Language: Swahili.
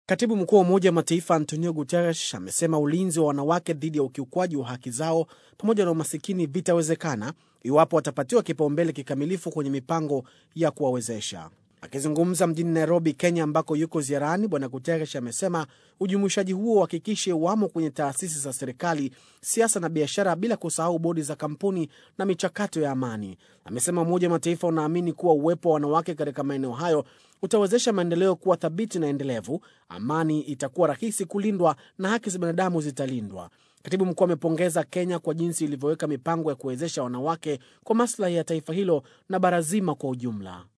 Katibu mkuu wa Umoja wa Mataifa Antonio Guterres amesema ulinzi wa wanawake dhidi ya ukiukwaji wa haki zao pamoja na umasikini vitawezekana iwapo watapatiwa kipaumbele kikamilifu kwenye mipango ya kuwawezesha. Akizungumza mjini Nairobi, Kenya, ambako yuko ziarani, Bwana Guterres amesema ujumuishaji huo uhakikishe wamo kwenye taasisi za serikali, siasa na biashara, bila kusahau bodi za kampuni na michakato ya amani. Amesema Umoja wa Mataifa unaamini kuwa uwepo wa wanawake katika maeneo hayo utawezesha maendeleo kuwa thabiti na endelevu, amani itakuwa rahisi kulindwa na haki za binadamu zitalindwa. Katibu mkuu amepongeza Kenya kwa jinsi ilivyoweka mipango ya kuwezesha wanawake kwa maslahi ya taifa hilo na bara zima kwa ujumla.